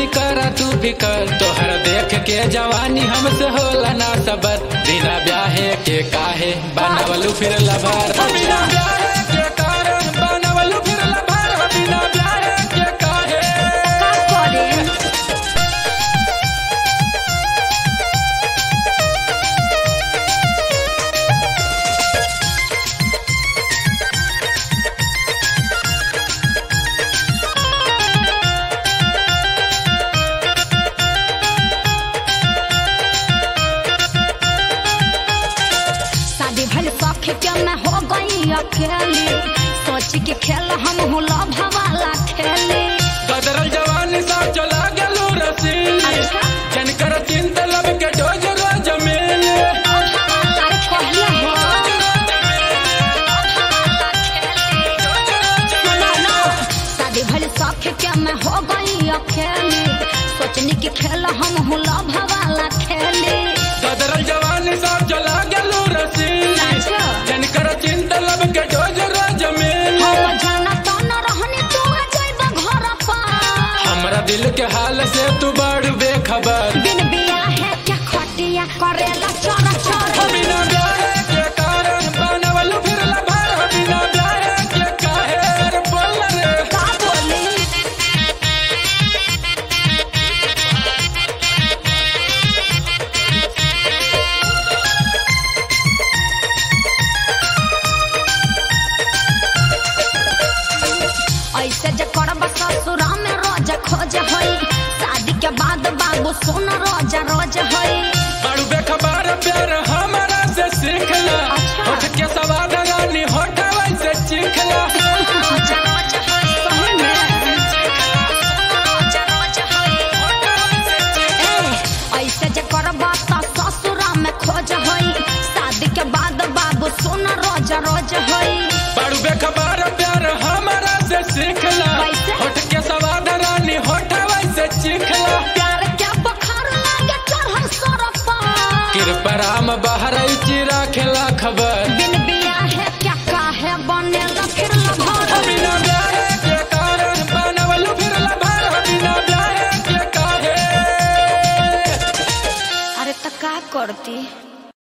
जानी करा तू फिकर तोहर देख के जवानी हमसे होला ना सबर बिना ब्याहे के काहे बनवलू फिर लभर बिना ब्याहे के कारण बनवलू फिर लभर बिना ब्याहे के काहे का करे शादी भल सौखे के मैं हो गई अकेली सोच के खेल हम हुला भवाला खेले बदरल जवानी सा चला गेलू रसीली अच्छा। जन कर चिंता लब के डोज रोज मिले अरे कहले हो सुनो ना, शादी भल सौखे के मैं हो गई अकेली सोचनी के खेल हम हुला भवाला खेले बदरल जवानी सा चला गेलू रसीली अच्छा। जन कर चिंता लब के डोज रोज मिले हम जाना तो न रहनी तू आ जाइब घर पर हमरा दिल के हाल से तू बड़ बेखबर बिन बिया है क्या खटिया करेला चोरा चोरा बिना ब्याहे के कारण बनवलू फिर लभर बिना ब्याहे के काहे रे बोल रे का बोली ऐसे जे करब ससुरा में रोज खोज होई शादी के बाद बाबू सुन रोज रोज होई बड़ू बेखबर प्यार हमारा से सीखला अच्छा। होठ के सवाद रानी होठ वैसे चीखला रोज रोज होई सही में रोज रोज होई ए, ऐसे जे करब त ससुरा में खोज होई शादी के बाद बाबू सुन रोज रोज होई बड़ू बेखबर प्यार हमारा से सीखला वैसे? होठ के सवाद रानी होठ वैसे चीखला प्यार क्या बखार लागे चढ़ल सरपा कृपराम बाहर चिरा खेला खबर बिन बिया है क्या काहे बनेला फिर लभर बिना ब्याहे के कारण बनवलू फिर लभर बिना ब्याहे के काहे अरे त का करती